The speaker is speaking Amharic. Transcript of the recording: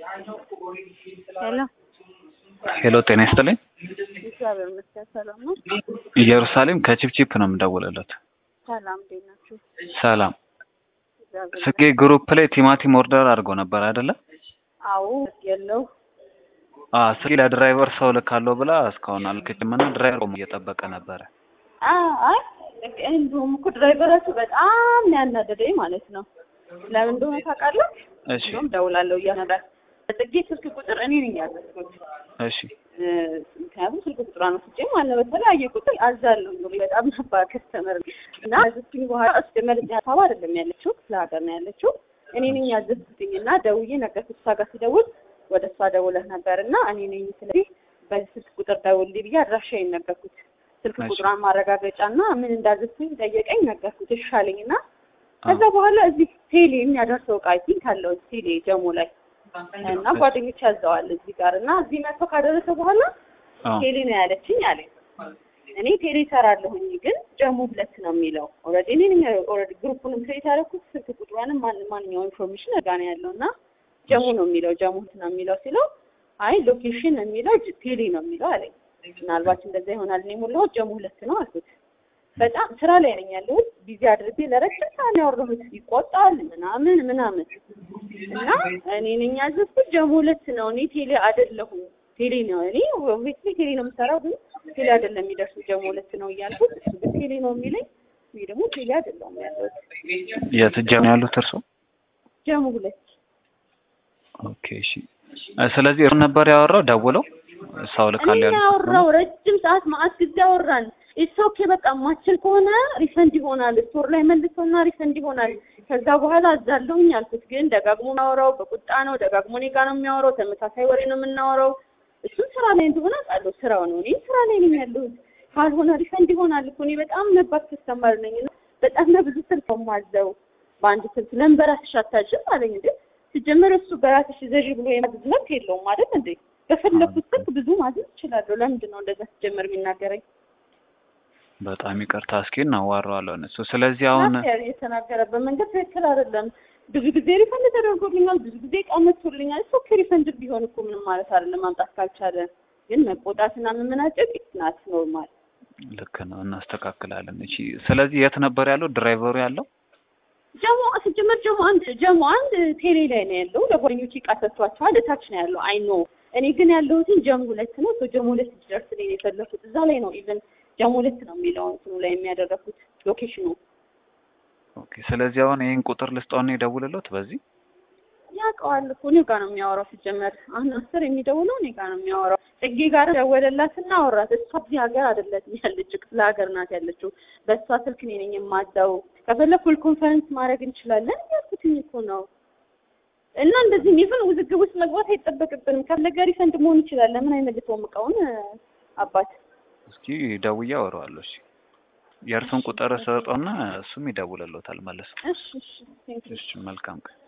ሄሎ ሄሎ ጤና ይስጥልኝ። እግዚአብሔር ይመስገን ሰላም ነው። ኢየሩሳሌም ከቺፕቺፕ ነው የምደውልለት። ሰላም እንዴት ናችሁ? ሰላም እግዚአብሔር ስጌ ግሩፕ ላይ ቲማቲም ኦርደር አድርጎ ነበር አይደለ? አዎ የለው አ ስጌ ለድራይቨር ሰው ልካለሁ ብላ እስካሁን አልክችም እና ድራይቨር ቆሞ እየጠበቀ ነበረ። አይ እንደውም እኮ ድራይቨራችሁ በጣም ነው ያናደደኝ ማለት ነው። ለምን እንደሆነ ታውቃለህ? እሺ እንደውም ደውላለሁ እያነዳ ጽጌ ስልክ ቁጥር እኔ ነኝ ያዘዝኩት። እሺ እ፣ ምክንያቱም ስልክ ቁጥሯን ወስጄ ማለት ነው በተለያየ ቁጥር አዛለሁ እንግዲህ በጣም ነበር ከስተመር እና ያዘዝኩኝ በኋላ እሱ መልስ ሀሳብ አይደለም ያለችው ክፍለ ሀገር ነው ያለችው። እኔ ነኝ ያዘዝኩትኝ እና ደውዬ ነገርኩት። እሷ ጋር ሲደውል ወደ እሷ ደውለህ ነበር እና እኔ ነኝ ስለዚህ በዚህ ስልክ ቁጥር ደውልልኝ ብዬ አድራሻዬን ነገርኩት። ስልክ እሺ። ቁጥሯን ማረጋገጫ እና ምን እንዳዘዝኩኝ ጠየቀኝ፣ ነገርኩት። እሺ አለኝ እና ከዛ በኋላ እዚህ ቴሌ የሚያደርሰው እቃ አይ ቲንክ አለው ቴሌ ጀሞ ላይ እና ጓደኞች ያዘዋል እዚህ ጋር እና እዚህ መጥቶ ካደረሰ በኋላ አዎ ቴሌ ነው ያለችኝ አለኝ። እኔ ቴሌ እሰራለሁኝ ግን ጀሙ ሁለት ነው የሚለው ኦልሬዲ እኔ ነኝ ኦልሬዲ ግሩፑንም ክሬት ያደረኩት ስልክ ቁጥሯንም ማን ማንኛውም ኢንፎርሜሽን እጋ ነው ያለው እና ጀሙ ነው የሚለው ጀሙ ሁለት ነው የሚለው ሲለው አይ ሎኬሽን የሚለው ጅ- ቴሌ ነው የሚለው አለኝ። ምናልባት እንደዛ ይሆናል እኔ ሞላሁት ጀሙ ሁለት ነው አልኩት። በጣም ስራ ላይ ነኝ ያለሁት ቢዚ አድርጌ ለረጅም ሰዓት ያወራሁት ይቆጣል ምናምን ምናምን እና እኔ ነኝ ያዘዝኩት ጀሙ ሁለት ነው እኔ ቴሌ አይደለሁም ቴሌ ነው እኔ ኦብቪስሊ ቴሌ ነው የምሰራው ግን ቴሌ አይደለም የሚደርሱ ጀሙ ሁለት ነው እያልኩት እሱ ግን ቴሌ ነው የሚለኝ እኔ ደግሞ ቴሌ አይደለሁም ያለሁት የት ጀም ያሉት እርሶ? ጀሙ ሁለት ኦኬ እሺ። እ፣ ስለዚህ እርሱ ነበር ያወራው ደውለው ሰው ልካለሁ እኔ ያሉት ያወራው ረጅም ሰዓት ማአት ጊዜ አወራን። ኢትስ ኦኬ በቃ ማችል ከሆነ ሪፈንድ ይሆናል፣ ስቶር ላይ መልሰውና ሪፈንድ ይሆናል። ከዛ በኋላ አዛለሁኝ አልኩት። ግን ደጋግሞ የሚያወራው በቁጣ ነው፣ ደጋግሞ እኔ ጋር ነው የሚያወራው። ተመሳሳይ ወሬ ነው የምናወራው። እሱም ስራ ላይ እንደሆነ አውቃለሁ፣ ስራው ነው። እኔም ስራ ላይ ነኝ ያለሁት። ካልሆነ ሪፈንድ ይሆናል እኮ እኔ በጣም ነበር ተስተማር ነኝ እና በጣም ለብዙ ስልክ ነው የማዘው በአንድ ስልክ ለምን በራስሽ አታዥም አለኝ። እንዴ ሲጀመር እሱ በራስሽ ዘዥ ብሎ የማዘዝ መብት የለውም አይደል እንዴ? በፈለኩት ስልክ ብዙ ማዘዝ እችላለሁ። ለምንድን ነው እንደዛ ሲጀመር የሚናገረኝ? በጣም ይቅርታ እስኪ እናዋራዋለን እሱ። ስለዚህ አሁን ናት የተናገረበት መንገድ ትክክል አይደለም። ብዙ ጊዜ ሪፈንድ ተደርጎልኛል፣ ብዙ ጊዜ ቀመቶልኛል። እሱ ኦኬ ሪፈንድ ቢሆን እኮ ምንም ማለት አይደለም። ማምጣት ካልቻለ ግን መቆጣትና መመናጨቅ ናት ኖርማል። ልክ ነው እናስተካክላለን። እሺ ስለዚህ የት ነበር ያለው ድራይቨሩ ያለው? ጀሞ ሲጀመር ጀሞ አንድ ጀሞ አንድ ቴሌ ላይ ነው ያለው። ለጓደኞቼ ዕቃ ሰጥቷቸዋል። እታች ነው ያለው። አይ ኖ እኔ ግን ያለሁትን ጀሞ ሁለት ነው። ሶ ጀሞ ሁለት ድረስ ላይ ነው የፈለኩት። እዛ ላይ ነው ኢቨን ጀሞ ሁለት ነው የሚለው እንትኑ ላይ የሚያደረኩት ሎኬሽኑ ኦኬ ስለዚህ አሁን ይሄን ቁጥር ልስጠውና ይደውልለት በዚህ ያውቀዋል እኮ እኔ ጋር ነው የሚያወራው። ሲጀመር አሁን አስር የሚደውለው እኔ ጋር ነው የሚያወራው። ጽጌ ጋር ደወለላትና አወራት። እሷ እዚህ ሀገር አይደለችም ያለችው ክፍለ ሀገር ናት ያለችው። በእሷ ስልክ እኔ ነኝ የማዛው። ከፈለግ ፉል ኮንፈረንስ ማድረግ እንችላለን ያልኩትኝ እኮ ነው። እና እንደዚህ ኢቭን ውዝግብ ውስጥ መግባት አይጠበቅብንም። ከፈለገ ሪፈንድ መሆን ይችላል። ለምን አይመልሰውም እቃውን አባት እስኪ ደውዬ አወራዋለሁ። እሺ የእርሱን ቁጥር ሰጠውና እሱም ይደውልለታል መልሶ። እሺ እሺ ቴንክ ዩ እሺ መልካም ቀን